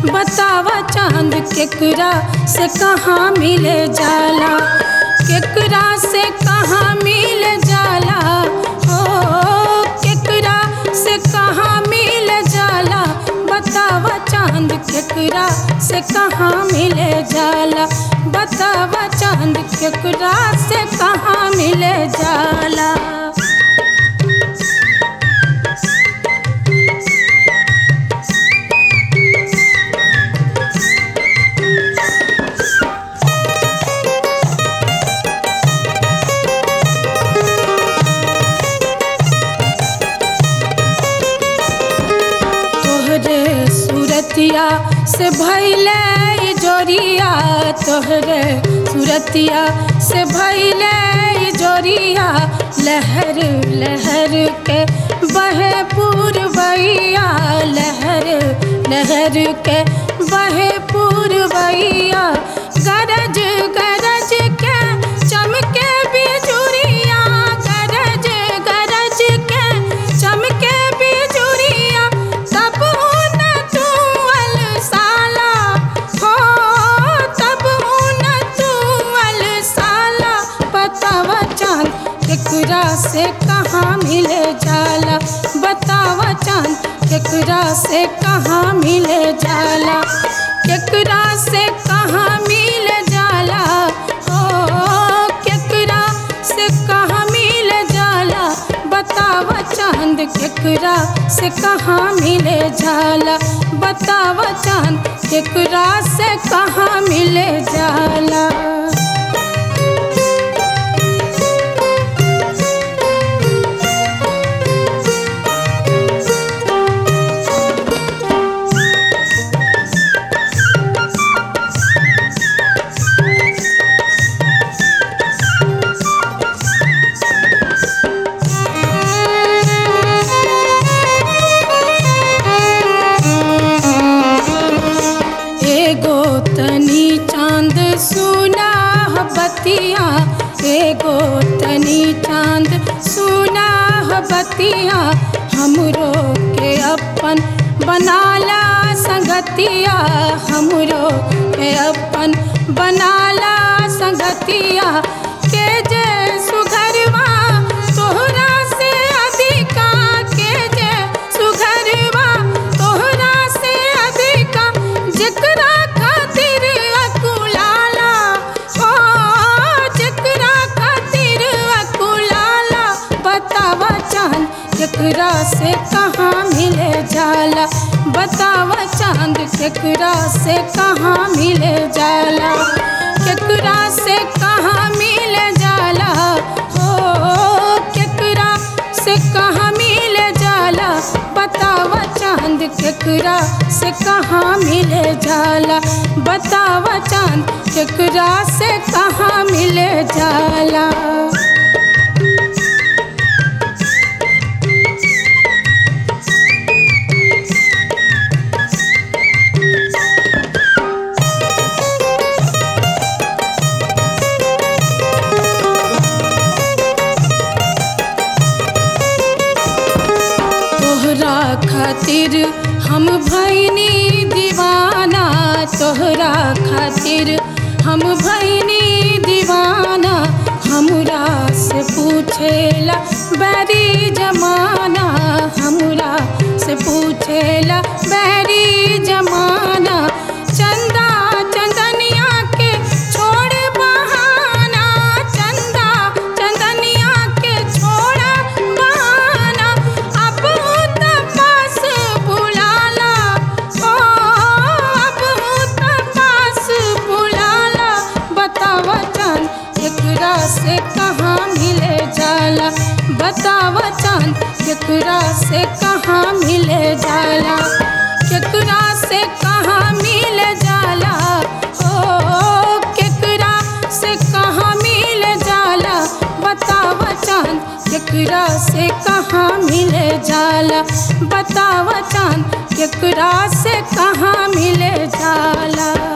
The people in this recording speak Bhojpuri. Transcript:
बतावा चांद केकरा से कहाँ मिले जाला केकरा से कहाँ मिल जाला हो केकरा से कहाँ मिल जाला बतावा चांद केकरा से कहाँ मिले जाला बतावा चांद केकरा से कहाँ मिले जाला तोहरे सूरतिया से भैले ई जोरिया तोहरे सूरतिया से भैले ई जोरिया लहर लहर के बहे पूर्वैया लहर लहर के बहे पूर्वैया गरज गरज के चमके बिजुरिया गरज गरज के चमके बिजुरिया तब न तू अलसाला हो तब न तू अलसाला बतावा चांद केकरा से कहाँ मिले जाला बतावा चांद केकरा से कहाँ मिले जाला केकरा से कहाँ मिल जाला हो केकरा से कहाँ मिल जाला बतावा चांद केकरा से कहाँ मिले जाला बतावा चांद केकरा से कहाँ मिले जाला एगो तनी चांद सुना ह बतिया एगो तनी चांद सुना ह बतिया हमरो के अपन बनाला संगतिया हमरो के अपन बनाला संगतिया के जे सुघरवा तोहरा से अधिका के जे सुघरवा तोहरा से अधिका जेकरा खातिर अकुलाला ओ जेकरा खातिर अकुलाला बतावा चांद केकरा से कहाँ मिले जाला बतावा चांद केकरा से कहाँ मिले जाला केकरा से कहाँ मिले जाला हो केकरा से कहाँ मिले जाला बतावा चांद केकरा से कहाँ मिले जाला बतावा चांद केकरा से कहाँ मिले जाला तोहरा खातिर हम भैनी दीवाना तोहरा खातिर हम भैनी दीवाना हमरा से पूछेला बैरी जमाना हमरा से पूछेला बैरी जमाना चंदा चंदनिया के छोड़ बहाना चंदा चंदनिया के छोड़ बहाना अब तपास बुलाला ओ अब तपास बुलाला बतावा चांद केकरा से कहाँ मिले जाला बतावा चांद केकरा से कहाँ मिले जाला केकरा से कहाँ मिल जाला ओ केकरा से कहाँ मिल जाला बतावा चांद केकरा से कहाँ मिले जाला बतावा चांद केकरा से कहाँ मिले जाला